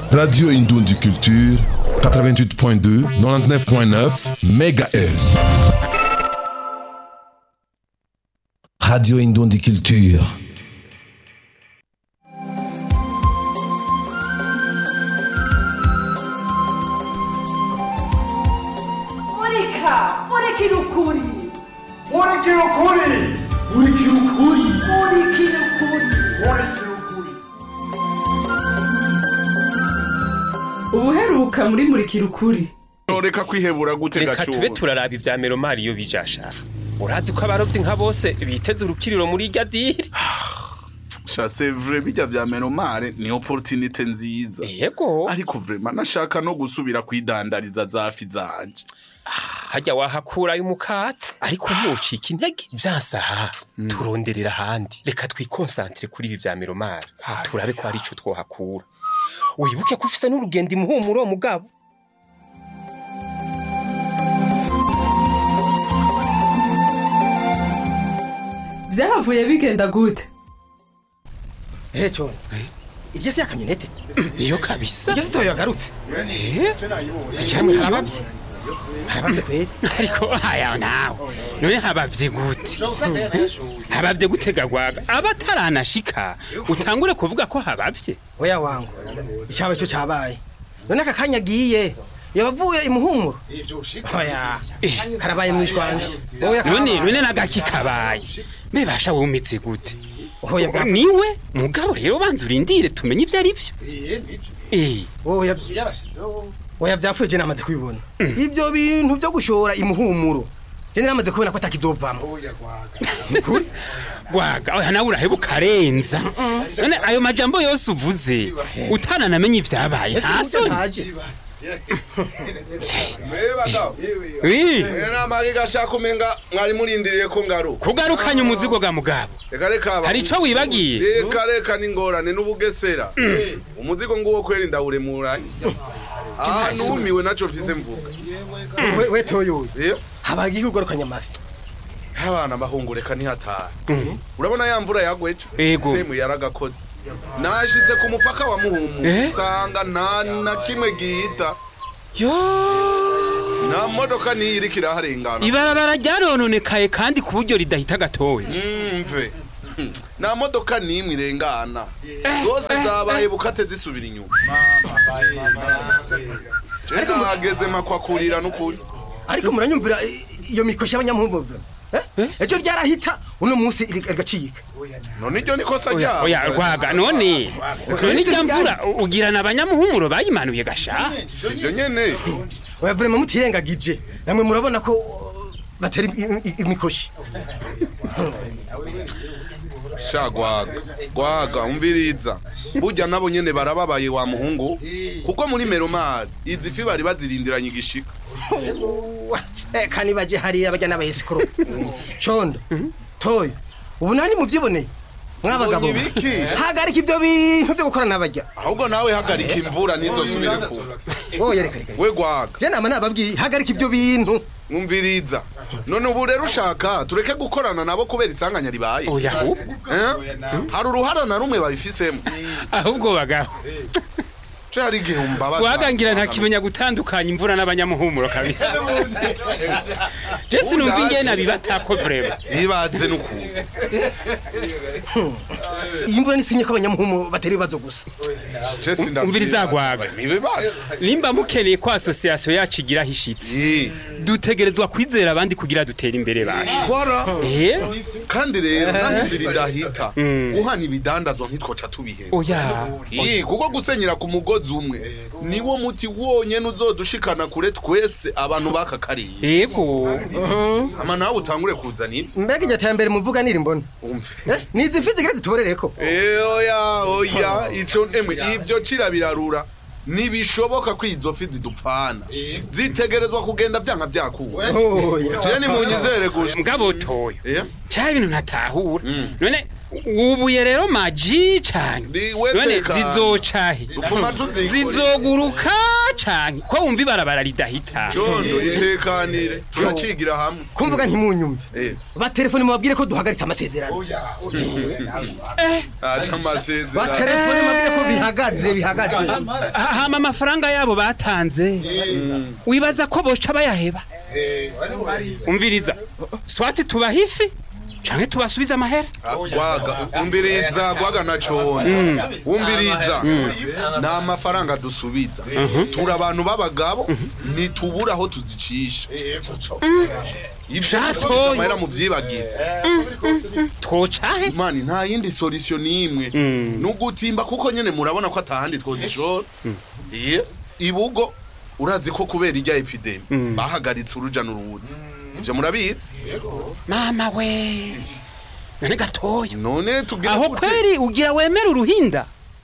Radio Indundi Culture, 88.2, 99.9 MHz. Radio Indundi Culture. Monica! Monica no Curi! Murikira ukuri murikira ukuri Monica no Curi! murikira ukuri Ubuheruka muri Murikira ukuri. reka kwihebura gute reka gacuba tube turaraba ivya meromari iyo bijasha urazi ko abarovyi nka bose biteze urukiriro muri irya diri sha c'est vrai bijya vya menomare ni opportunité nziza yego ariko vraiment nashaka no gusubira kwidandariza zafi zanje hajya wahakurayo umukatsi ariko ntucika intege vyasaha turonderera ahandi reka twikonsantire kuri ibi vya meromari turabe ko hari ico twohakura wibuke ko ufise n'urugendo imuhumuro mugabo Vyahavuye bigenda gute? ehe cyo iryo si yakamyonete niyo kabisa iryo si toyo yagarutse cyangwa harabavye harabavye kweli ariko aya nawe none habavye gute habavye gute gagwaga abataranashika utangure kuvuga ko habavye oya wangu icyabaye cyo cabaye none aka kanya agiye yabavuye imuhumuro oya karabaye mwishwanje oya none none nagaki kabaye mbebasha wumitse gute oya bwa niwe mugabo rero banza urindire tumenye ivyo ari vyo Eh, oya oya byapfuye je namaze kubibona ibyo bintu byo gushora imuhumuro je namaze kubona ko atakizovamo gwaga oya nawe uraheba ukarenza none ayo majambo yose uvuze utananamenye ivyabaye ese nta burya soni ntaje Wi, namage gashaka umenga mwari murindiriye ko ngaruka kugarukanya umuzigo ga mugabo reka reka hari ico wibagiye reka reka n'ingorane n'ubugesera umuzigo nguwo kweri ndawuremuranye aha numiwe naco mfise mvuga We- we toyo rero habagiye kugarukanya amafi abana bahungureka ntihatara urabona ya mvura yagweje Ego. Demu yaragakoze nashitse ku mupaka wa muhumu Eh? nsanga nta na kimwe gihita yo nta modoka niyo iriko iraharengana ibarabara ryarononekaye kandi ku buryo ridahita gatoya mve nta modoka n'imwe irengana zose zabaye bukate zisubira inyuma je nahageze makwakurira n'ukuri ariko muranyumvira i- iyo mikoshi y'abanyamuhumuro Eh? ejo ryarahita uno munsi iri- rigacika none iryo nikosa oya ryabo oya rwaga none none irya mvura ugirana abanyamuhumuro bayimanuye gasha sivyo nyene oya vrema mutirengagije namwe murabona ko uh, batera im- im- imikoshi sha gwaga gwaga umviriza burya nabo nyene barababaye wa muhungu kuko muri meromari izi fi bari bazirindiranye igishika Eh, kani baje hariya bajya n'abahesikoro condo toyo ubu nani muvyiboneye mwabagabo Ubonye ibiki? hagarika ibyo bintu byo gukora n'abajya ahubwo nawe hagarika imvura ntizosubire kuba oya reka reka we gwaga je nama nababwiye hagarika ibyo bintu umviriza none ubu rero ushaka tureke gukorana nabo kubera isanganya ribaye oya ahubwo Eh? hari uruhara na rumwe babifisemo ahubwo bagabo ce hari igihe umbabaza wagangira ntakimenya gutandukanya imvura n'abanyamuhumuro kabisa je sinumva ingene abibatako vrema yibaze n'ukuntu iyi mvura nisinye ko abanyamuhumu batera ibibazo gusa Ce sindavyibaza. umviriza gwaga. ibibazo nimba mukeneye ko asosiyasiyo yacu igira aho ishitse Eh, dutegerezwa kwizera abandi kugira dutere imbere baje voilà eh kandi rero nta inzira idahita guhana ibidandazwa ntitwoca tubiheba oya Ii, kuko gusenyera ku mugozi umwe niwo muti wonyene uzodushikana kure twese abantu baka kariye yego ama nawe utangure kuzana ibyo mbega iryo terambere muvuga niri mbona umve Eh, nizi mfi zigire zituborereko Eh, oya oya ico emwe ibyo cira birarura ntibishoboka ko izo fi zidupfana zitegerezwa kugenda vyanka vyakuwe oya je nimunyizere gusa mugabo toyo Eh? cya ibintu ntatahura none ubuye rero maji canke Ni we none tekana. zizocahe dupfuma tuzikore zizoguruka canke ko wumva ibarabara ridahita condo itekanire turacigira hamwe kumvuga ntimunyumve Eh. batelefone mubabwire ko duhagaritse amasezerano eh aca amasezerano batelefone mubabwire ko bihagaritse bihagaze bihagaze Ha- hama amafaranga yabo batanze wibaza ko boca bayaheba umviriza swati tubaha ifi canke tubasubize amahera gwaga umbiriza gwaga na cone umbiriza nta mafaranga dusubiza turi abantu b'abagabo ntitubura aho tuzicisha ibyo Shatoye. dusubiza amahera mu byibagire twocahe mani nta yindi solution n'imwe ni ugutimba kuko nyene murabona ko atahandi twozishora Iye. ibugo urazi ko kubera irya epidemi bahagaritse uruja n'uruza ivyo murabizi mama we none gatoya none tubwira aho gute? kweri ugira wemera uruhinda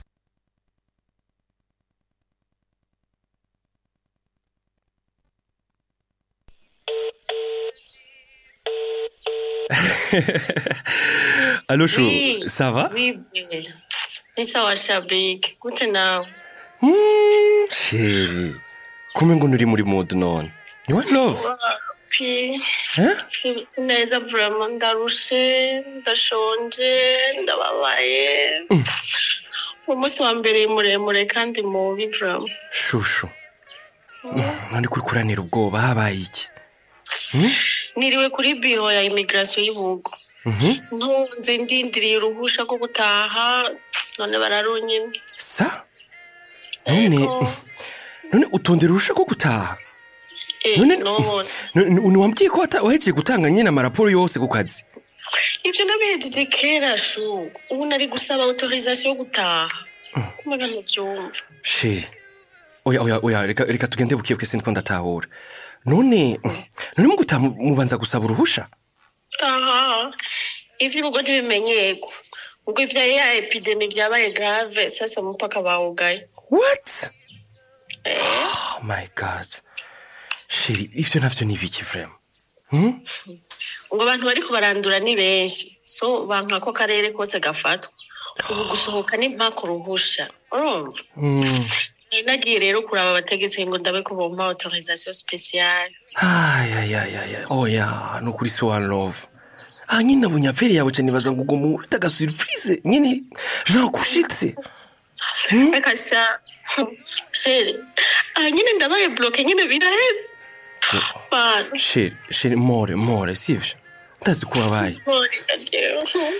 Allô, Chou, Oui. ça va Oui, belle. Ni sawa shabiki. Gute nawe? Chérie, kumbe ngo uri muri mood none. Ni one love? Pi. Eh? Si- Sineza vraiment ndarushe, ndashonje, ndababaye. Umunsi wa mbere muremure kandi mubi vraiment. Shushu. None kuri kuranira ubwoba habaye iki? Niriwe kuri biro ya immigration y'Ibugo. Ntunze ndindiriye uruhusha rwo gutaha, none bararunyimye. Sa? None, Ego. none utondera urusha ko gutaha? Eh, None, none. none ntiwambwiye ko wata- wahejeje gutanga nyine amaraporo yose ku kazi? Ivyo nabihejeje kera shu. Ubu nari gusaba autorisation yo gutaha. Kumaga ntuvyumva. Chérie. Oya, oya, oya, reka, reka tugende bukiye kwese niko ndatahura. None, none mu gutaha mu- mubanza gusaba uruhusha? aha ivy'ibigo ntibimenyerwa ubwo ivya ya epidemi vyabaye grave sasa umupaka bawugaye What? Oh my god. Chérie, ivyo navyo ni ibiki vraiment? ngo abantu bariko barandura ni benshi so banka ko karere kose gafatwa ubu gusohoka ni mpaka uruhusha urumva nari nagiye rero kuraba abategetsi ngo ndabe ko bompa autorisation speciale Ay, ay, ay, ay, ay. Oya, ni ukuri so one love. Ah, nyine nabonye apere yawe cyane baza ngo ugomba ufite agasurprise nyine jean kushitse reka sha sheri aha nyine ndabaye bloke nyine biraheze bana sheri sheri more more sivyo ndazi ko wabaye Sorry, adewe.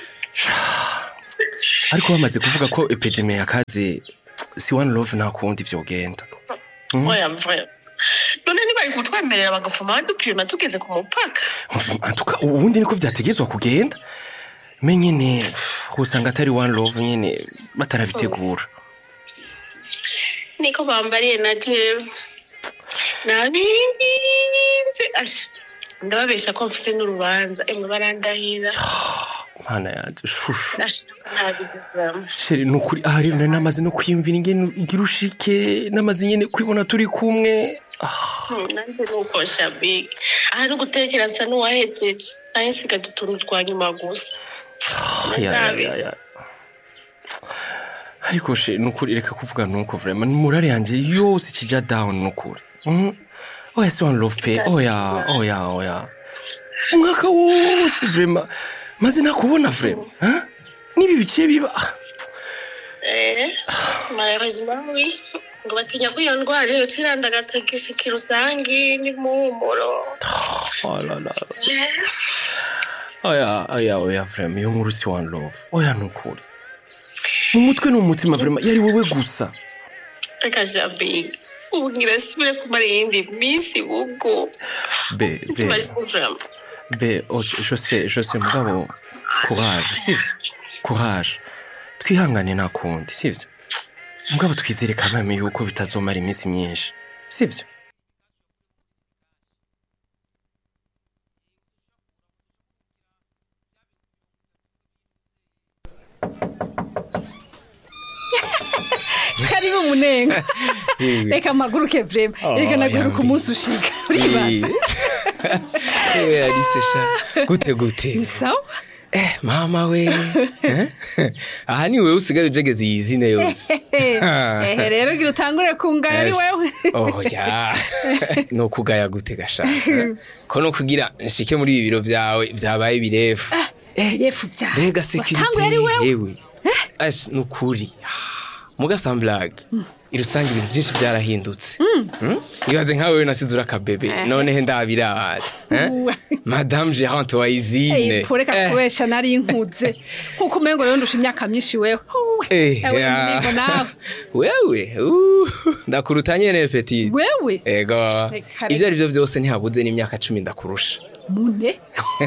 ariko bamaze kuvuga ko epidemi yakaze si one love nta kundi vyogenda oya mvura none ntibari kutwemerera bagafuma badupima tugeze ku mupaka antuka ubundi niko vyategezwa kugenda me nyene usanga atari one love nyene batarabitegura niko bambariye na jewe nabinginze asha ndababesha ko mfise n'urubanza emwe barandahira mana yanje shushu ndashaka nabize vraiment sheri nukuri aha rero nari namaze no kwiyumvira ingene ugira ushike namaze nyene kwibona turi kumwe Hmm, nanje nuko shabiki aha no gutekera nsa n'uwahejeje naye nsigaje utuntu twa nyuma gusa Ya, ya, ya, ya. ariko she nukuri reka kuvuga nuko vraiment morale yanje yose ikija down nukuri Mhm. oya si one love pe oya oya oya umwaka wose vraiment maze nakubona vraiment hein? nibi biciye biba ah, Eh, malheureusement oui ngo batinya ko iyo ndwara iyo ciranda agategeshika rusangi n'impumuro oh la la Eh, oya oya oya vraiment iyo nkuru si one love oya nukuri mu mutwe no mu mutima vraiment yari wowe gusa reka jabig ubu ngira sibire kumara iyindi minsi bugo be be T'imagines vraiment be oh, je sais je sais mugabo courage sivyo courage twihangane nta kundi sivyo mugabo twizere kamame yuko bitazomara iminsi myinshi sivyo karibu munenga reka mpaguruke vrema reka naguruka umunsi ushika uribanza ewe alice sha gute gute ni sawa mama we Eh? aha ni wewe usigaye ujegeze iyi zine yose ehe rero gira utangure kungaya ari wewe oya ni ukugaya gute gashaka ko no kugira nshike muri ibi biro byawe byabaye birefu yefu byawe mbega watanguye ari sekirite wewe yewe asi ni ukuri muga samburage irusange ibintu byinshi byarahindutse Mm? ibaze nkawe we nasize urakabebe noneho ndabirara eh? madame gerante wa izine pureka kubesha nari inkuze nkuko umengo rero ndusha imyaka myinshi wewe Huwe, Eh, ewe ya. Munego nawe wewe uh, ndakuruta nyene petit wewe ego Reka, ibyo ari byo byose ntihabuze n'imyaka cumi ndakurusha mune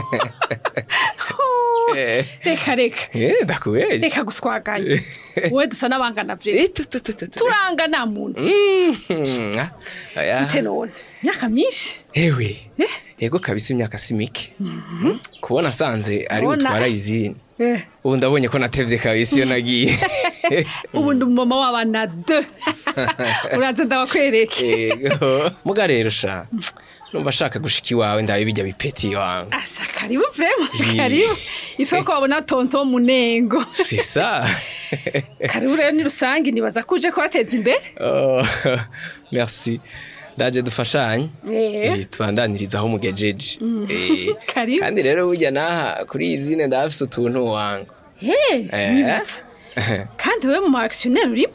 Eh. reka reka Eh, ndakubeshya reka guswaganya wowe dusa n'abangana Eh, vre tu, tu, tu, tu, tu. turangana muntu Mhm. Ah, oya. ute none imyaka myinshi ewe Eh. ego kabisa imyaka si mike kubona asanze ari Ubona- butwara izini Eh, ubu ndabonye ko natevye kabisa iyo nagiye ubu ndi umumama w'abana de uraza ndabakwereke ego muga rero sha numva ashaka gushika iwawe ndabe bijya bipeti wangu asha karibu vrema Eh. karibu ife ko wabona tonto munengo c'est ça karibu rero ni rusange nibaza ko uje kubateza imbere oh, merci ndaje dufashanye Eh. Eh, tubandaniriza aho mugejeje Eh, Karibu. kandi rero burya naha kuri iyi zine ndafise utuntu wangu Hey, Eh. nibaza kandi wowe mu actionnaire urimo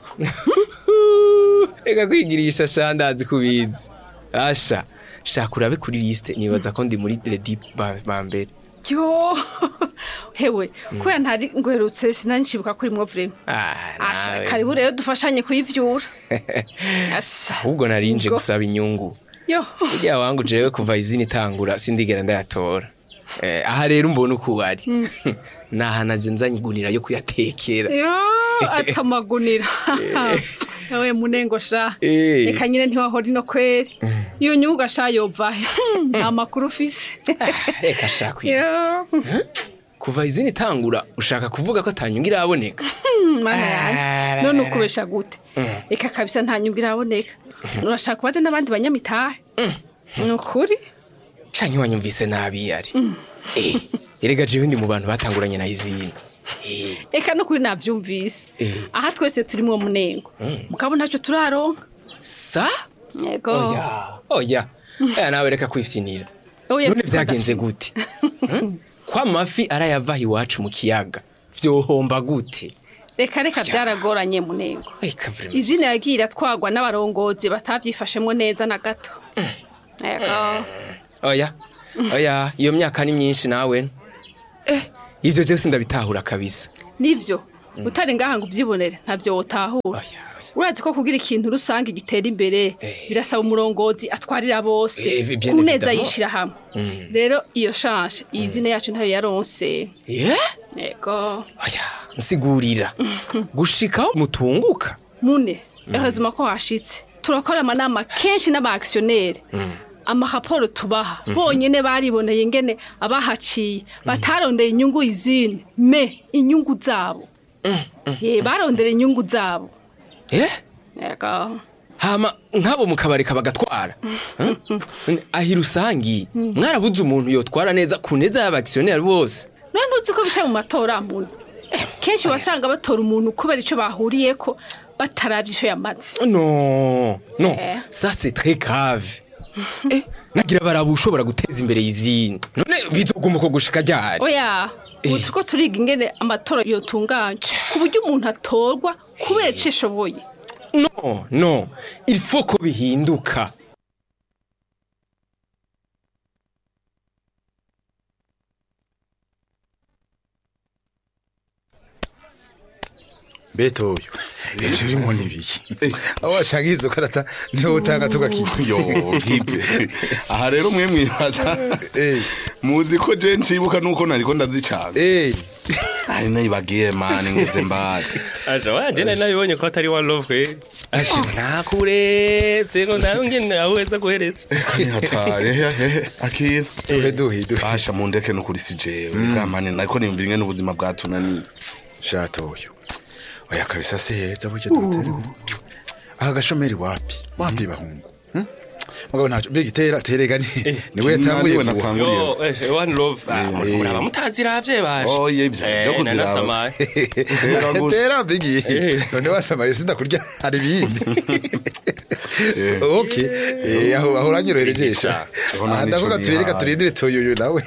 reka kwigirisha sha ndazi kubizi asha shaka urabe kuri liste nibaza ko ndi muri le dip ba ba mbere yo hewe kubera ntari ngwerutse sinanshibuka kuri mwo vrema Ah, asha nawe. karibu rero dufashanye kuyivyura asha ahubwo narinje Ubwo. gusaba inyungu yo burya wangu jewe kuva izina itangura sindigera ndayatora Eh, aha rero mbona uko wari nahanaje nzanye igunira yo kuyatekera yo atamagunira ewe munengo sha Eh. reka nyine ntiwahora ino kweri iyo nyuga sha yovahe nta makuru ufise reka shaka kwiga yo kuva izina itangura ushaka kuvuga ko atanyungu iraboneka mana yanje none ukubesha gute reka kabisa nta nyungu iraboneka urashaka kubaze n'abandi banyamitahe ni ukuri canke wanyumvise nabi yari Eh, erega jewe ndi mu bantu batanguranye na izina Eh, reka no kuri navyumvise Eh. aha twese turi mwo munengo mugabo ntacyo turaronka sa yego oya oya aya nawe reka kwifyinira Oya, none siko vyagenze gute Hmm? ko amafi arayavaha iwacu mu kiyaga vyohomba gute reka reka byaragoranye munengo Eka vraiment. izina yagiye iratwagwa n'abarongozi batavyifashemwo neza na gato yego oya oya iyo myaka ni myinshi nawe eh ivyo vyose ndabitahura kabisa nivyo utari ngaha ngo uvyibonere ntavyo wotahura oya oya urazi ko kugira ikintu rusange gitera imbere Eh. birasaba umurongozi atwarira bose Eh, bien ku neza évidemment. yishira hamwe rero iyo shanje iyi zina yacu ntayo yaronse yeah? yego oya nsigurira gushikaho mutunguka mune ehezuma ko hashitse turakora amanama kenshi n'aba-actionnaire amaraporo tubaha bonyene bariboneye ingene abahaciye batarondeye inyungu izindi me inyungu zabo ye barondera inyungu zabo eh yego hama nk'abo mukabareka bagatwara Hmm? ahi rusangi mwarabuze umuntu yotwara neza ku neza y'abakisiyoneri bose none ntuzi ko bica mu matora muntu kenshi wasanga batora umuntu kubera icyo bahuriyeko batarabye icyo yamaze no no Eh. ça c'est très grave eh nagira baraba ushobora guteza imbere izindi none bizoguma uko gushika ryari oya ubu turiko turiga ingene amatora yotunganya ku buryo umuntu atorwa kubera icyo ashoboye no no il faut ko bihinduka betoyo ivyo urimo nibiki aho washaka izo karata niho utanga tugakiga yo hipe aha rero mwe mwibaza Eh. muzi ko je ncibuka nuko nariko ndazicanga Eh, ari nayibagiye mani ngeze mbari aja wanje nari nabibonye ko atari wa love kwe asha nakuretse ngo nawe ngene aweza guhereza ni hatari hehe akira duhe duhe duhe basha mundeke nukuri si jewe gamani nariko nimvira ingene ubuzima bwatunaniye shatoyo oya kabisa se heza burya dutera aha gashomeri wapi wapi bahungu Hmm? mugabo ntacyo mbega itera terega ni niwe yatanguye niwe kuwa. natanguriye. yo eh, one love ah, muraba mutaziravye baje Oh, ye, ivyo Eh, vyo kuziraba. nanasamaye. Tera gusa. tera mbigi none wasamaye sinda kurya hari ibindi okay Eh, aho aho uranyoroherejesha Aho nta Ah, nico ndavuga tuyereka nihaye. turindire toyoyo nawe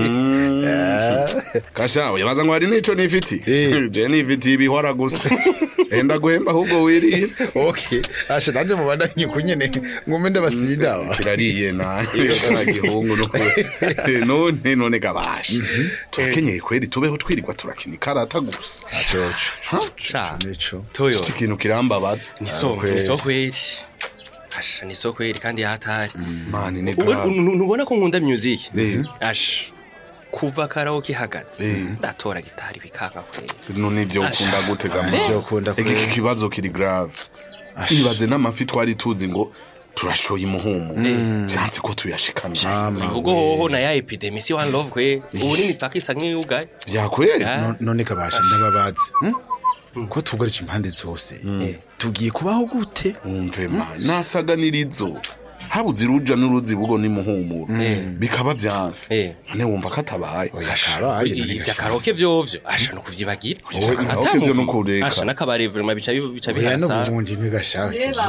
Ah. kasha uyabaza ngo hari nico nifiti Eh. je nifiti ibihora gusa enda guhemba ahubwo wirira okay asha nanje mubandanye kunyene ngume ndabatsinda aba. kirariye na kara gihungu no none none gabasha turakenyeye kweri tubeho twirirwa turakina ikarata gusa Sha, nico toyo iki kintu kirambabaza ni so kweli. ni so kweli asha ni so kweli kandi hatari mani ni Ubu- grave nu- nubona ko nkunda music Eh. asha kuva karaoke ihagaze ndatora gitari bikanka kweli none ivyo ukunda gutega Ivyo ukunda iki kweli. kibazo kiri grave ibaze n'amafi twari tuzi ngo turashoye umuhumu vyanse ko tuyashikana mama ubwo hoho na ya epidemi si one love kweli ubu ni imipaka isa nk'iyugaye vyakweri Ah. No- none kabasha ndababazi hmm? ko tugarije impande zose tugiye kubaho gute umve ma nasaganirizo habuze iruja n'uruzi bugo ni muhumuro bikaba vyanse Eh. none wumva ko atabaye akabaye ivya karaoke vyovyo asha no kuvyibagira Ivya karaoke vyo no kureka. asha n'akabari vraiment bica bi- bica oya bihasa n'ubundi ntigashaka reba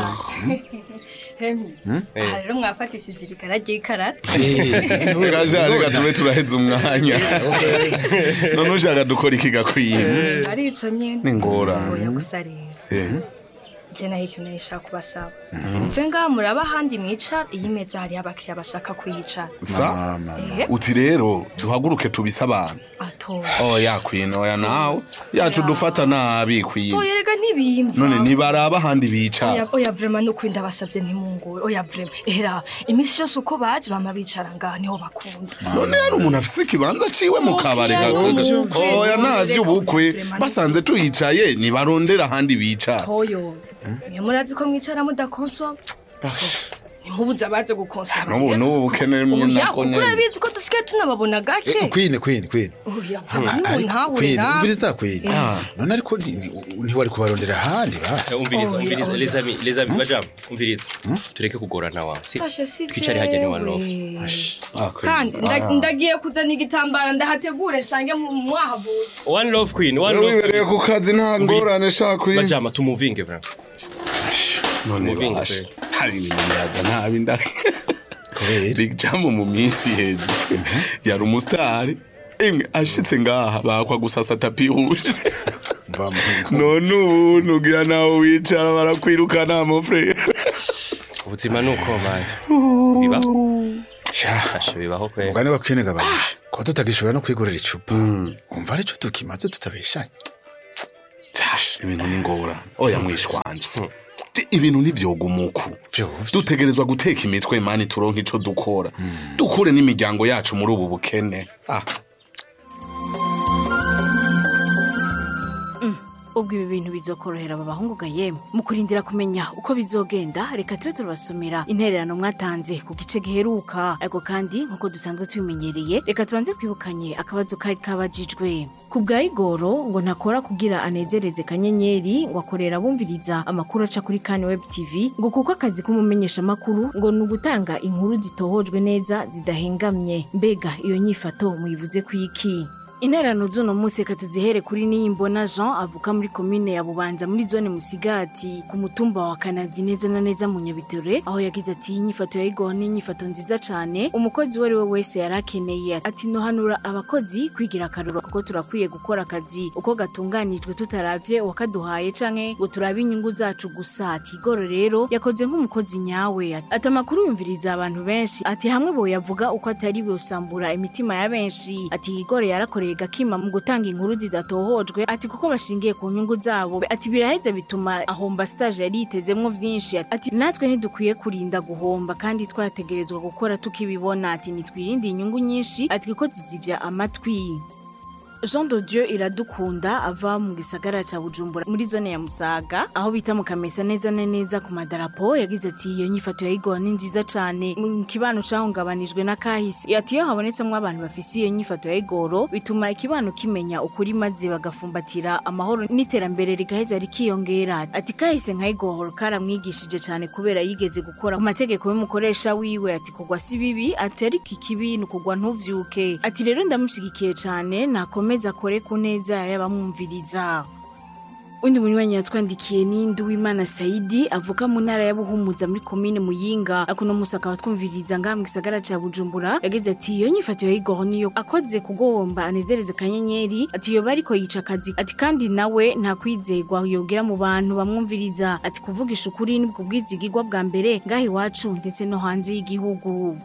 hemi aha rero mwafatishije irikara ry'ikarata gaja reka tube turaheza umwanya none ushaka dukora iki gakwiye arico nyene Ni ingorane. oya gusa rero Eh. je naho ikintu nashaka kubasaba mve ngaha muraba ahandi mwicara iyi meza hariho abakiriya bashaka kuyicara sa Eh, uti rero duhaguruke tubise abantu atora oya kwino oya nawe yacu dufata nabi kwino oya rega ntibiyimva none nibaraba ahandi bicara oya oya vrema nukuri ndabasabye ntimungore oya vrema era iminsi yose uko baje bama bicara ngaha niho bakunda none hari umuntu afise ikibanza ciwe mu kabare Oya, gakoze n'ubukwe, oya nta reka vy'ubukwe vrema basanze tuhicaye nibarondera ahandi bicara toyo mwe murazi ko mwicara mudakonsoma ntimubuze abaje gukonsoma n'ubu n'ubu bukene mwe oya nako kuko nyene urabizi ko dusigaye tunababona gake kwine kwine kwine oya vrema n'umuntu ariko ntahure kwine nawe umviriza kwine none ariko ni- ni- ntiwari kubarondera ahandi basi umviriza Oya, umviriza oya. les amis les amis bajam umviriza tureke kugorana wa si Sasha si twicare hajya ni one love jewe. kandi nda- ndagiye kuzana igitambara ndahategure nsange mu- mwahavuye one love queen one love wibereye ku kazi nta ngorane shaka kwino bajama tumuvinge bra none Muvingo bashe pe. hari ibintu yaza nabi ndake kubera Big Jam mu minsi iheze yari umusitari imwe ashitse ngaha bakwa gusasa tapi huje mva mu none ubu nugira nawe wicara barakwirukana mu frere ubuzima nuko man bibaho sha asha bibaho kwe umugani wa kwine gabasha ko tutagishobora no kwigurira icupa umva aricyo tukimaze tutabeshanye ibintu ni ngorane oya mwishwanje ibintu ntivyogumuku Vyovyo. dutegerezwa guteka imitwe mani turonke ico dukora dukure n'imiryango yacu muri ubu bukene ah ubwo ibi bintu bizokorohera aba bahungu ga yemwe mu kurindira kumenya uko bizogenda reka tube turabasomera intererano mwatanze ku gice giheruka ariko kandi nk'uko dusanzwe tubimenyereye reka tubanze twibukanye akabazo kari kabajijwe ku bwa igoro ngo ntakora kugira anezereze kanyenyeri ngo akorera bumviriza amakuru aca kuri kani web tv ngo kuko akazi k'umumenyeshamakuru ngo ni ugutanga inkuru zitohojwe neza zidahengamye mbega iyo nyifato muyivuze ku iki interano z'uno munsi reka tuzihere kuri niyimbona jean avuka muri komine ya bubanza muri zone musigati ku mutumba wa kanazi neza na neza mu nyabitere aho yagize ati iyi nyifato ya igoro ni inyifato nziza cyane umukozi uwo ari we wese yari akeneye ati nohanura abakozi kwigira akaruro kuko turakwiye gukora akazi uko gatunganijwe tutaravye uwakaduhaye canke ngo turabe inyungu zacu gusa ati igoro rero yakoze nk'umukozi nyawe ati amakuru yumviriza abantu benshi ati hamwe boyavuga uko atari busambura imitima ya benshi ati igoro yarakoreye gakima mu gutanga inkuru zidatohojwe ati kuko bashingiye ku nyungu zabo ati biraheza bituma ahomba stage yari yitezemwo vyinshi ati natwe ntidukwiye kurinda guhomba kandi twategerezwa gukora tukibibona ati nitwirinde inyungu nyinshi ati kuko zizivya amatwi Jean de Dieu iradukunda ava mu gisagara ca Bujumbura muri zone ya Musaga aho bita mu Kamesa neza na neza ku madarapo yagize ati iyo nyifato ya Igor ni nziza cane mu kibano cahungabanijwe na kahisi ati iyo habonetsemwo abantu bafise iyo nyifato ya Igor bituma ikibano kimenya ukuri maze bagafumbatira amahoro n'iterambere rigaheza rikiyongera ati kahise nka Igor karamwigishije cane kubera yigeze gukora ku mategeko y'umukoresha wiwe ati kugwa si bibi ati ariko ikibi ni ukugwa ntuvyuke ati rero ndamushigikiye cane nakomeza akore ku neza y'abamwumviriza undi munywanyi yatwandikiye ni Nduwimana Saidi avuka mu ntara ya Buhumuza muri komine Muyinga akuno musa akaba twumviriza ngaha mu gisagara ca Bujumbura yagize ati iyo nyifato ya Igor niyo akoze kugomba anezereze kanyenyeri ati yo bariko yica akazi ati kandi nawe nta kwizegwa yogira mu bantu bamwumviriza ati kuvugisha ukuri nibwo bwizigirwa bwa mbere ngaha iwacu ndetse no hanze y'igihugu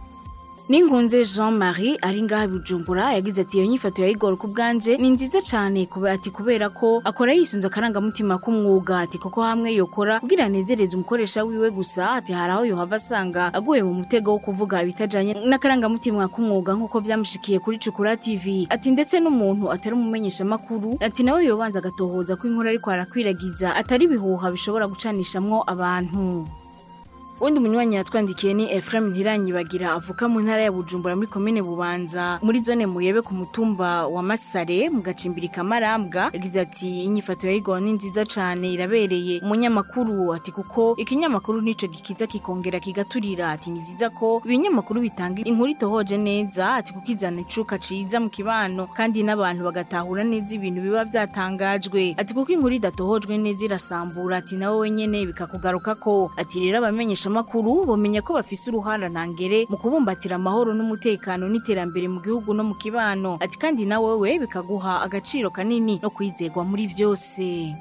Ninkunze Jean-Marie ari ngaha Bujumbura yagize ati iyo nyifato ya Igor ku bwanje ni nziza cyane kuba ati kubera ko akora yisunze akarangamutima k'umwuga ati kuko hamwe yokora kugira anezereze umukoresha wiwe gusa ati hari aho yohava asanga aguye mu mutego wo kuvuga ibitajanye n'akarangamutima k'umwuga nk'uko vyamushikiye kuri Cukura TV ati ndetse n'umuntu atari umumenyesha makuru ati nawe yobanza agatohoza ko inkuru ariko arakwiragiza atari bihuha bishobora gucanishamwo abantu Undi munywanyi yatwandikiye ni Ephraim Ntiranyibagira avuka mu ntara ya Bujumbura muri komine Bubanza muri zone Muyebe ku mutumba wa Masare mu gacimbiri kamarambwa yagize ati inyifato ya Igor ni nziza cane irabereye umunyamakuru ati kuko ikinyamakuru nico gikiza kikongera kigaturira ati ni vyiza ko ibinyamakuru bitanga inkuru itohoje neza ati kuko izana icuka ciza mu kibano kandi n'abantu bagatahura neza ibintu biba vyatangajwe ati kuko inkuru idatohojwe neza irasambura ati nawe wenyene bikakugaruka ko ati rero abamenyesha makuru bomenya ko bafise uruhara ntangere mu kubumbatira amahoro n'umutekano n'iterambere mu gihugu no mu kibano ati kandi na wewe bikaguha agaciro kanini no kwizegwa muri vyose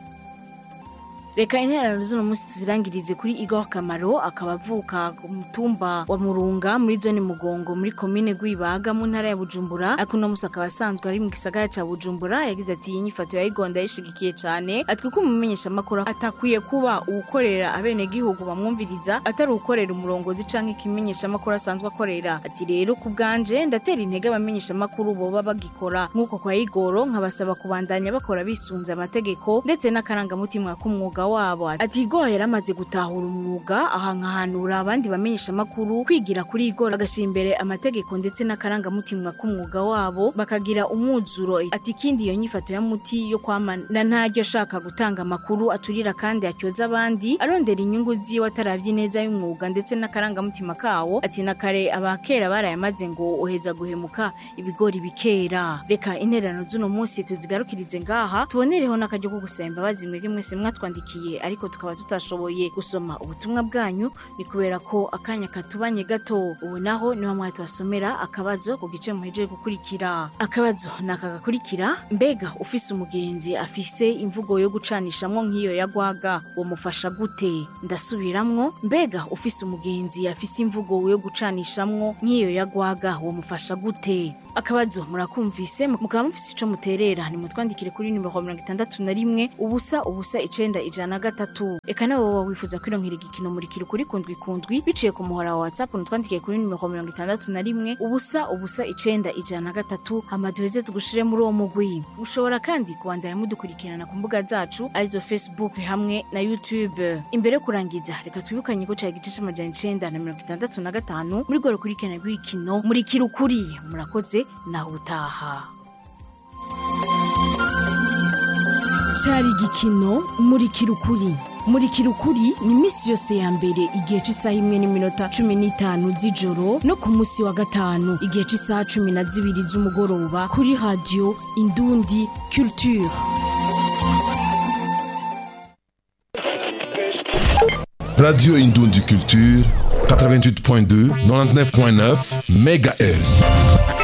Reka interano z'uno munsi tuzirangirize kuri Igor Kamaro akaba avuka ku mutumba wa Murunga muri zone Mugongo muri komine Gwibaga mu ntara ya Bujumbura ariko uno munsi akaba asanzwe ari mu gisagara ca Bujumbura yagize ati iyi nyifato ya Igor ndayishigikiye cane ati kuko umumenyesha makuru atakwiye kuba uwukorera abene gihugu bamwumviriza atari uwukorera umurongozi canke ikimenyesha makuru asanzwe akorera ati rero ku bwanje ndatera intege abamenyesha makuru boba bagikora nk'uko kwa Igor nkabasaba kubandanya bakora bisunze amategeko ndetse n'akarangamutima k'umwuga wabo ati Igor yaramaze gutahura umwuga aha nkahanura abandi bamenyesha makuru kwigira kuri Igor agashira imbere amategeko ndetse n'akarangamutima k'umwuga wabo bakagira umwuzuro ati ikindi iyo nyifato ya muti yo kwamana ntaryo ashaka gutanga amakuru aturira kandi atyoza abandi arondera inyungu ziwe atarabye neza y'umwuga ndetse n'akarangamutima kawo ati na kare abakera barayamaze ngo uheza guhemuka ibigori bikera reka intererano z'uno munsi tuzigarukirize ngaha tubonereho n'akaryo ko gusaba imbabazi mwebwe mwese mwatwandikiye ariko tukaba tutashoboye gusoma ubutumwa bwanyu ni kubera ko akanya katubanye gato ubu naho niho mwari tubasomera akabazo ku gice muhejeje gukurikira akabazo ni aka gakurikira mbega ufise umugenzi afise imvugo yo gucanishamwo nk'iyo yagwaga wamufasha gute ndasubiramwo mbega ufise umugenzi afise imvugo yo gucanishamwo nk'iyo yagwaga wamufasha gute akabazo murakumvise mukaba mufise ico muterera nimutwandikire kuri nimero mirongo itandatu na rimwe ubusa ubusa icenda ijana na gatatu eka nawe woba wifuza kwironkera igikino murikira kuri kundwi kundwi biciye ku muhora wa whatsapp nutwandikiye kuri nimero mirongo itandatu na rimwe ubusa ubusa icenda ijana na gatatu hama duheze tugushire muri uwo mugwi mushobora kandi kubandanya mudukurikirana ku mbuga zacu arizo facebook hamwe na youtube imbere yo kurangiza reka twibukanye ko cari igice c'amajana icenda na mirongo itandatu na gatanu muri rwo rukurikirana rw'igikino murikira ukuri murakoze naho utaha cyari igikino murikira ukuri murikira ukuri ni iminsi yose ya mbere igihe cy'isaha imwe n'iminota cumi n'itanu z'ijoro no ku munsi wa gatanu igihe cy'isaha cumi na zibiri z'umugoroba kuri radiyo indundi culture Radio Indundi Culture, 88.2, 99.9 MHz.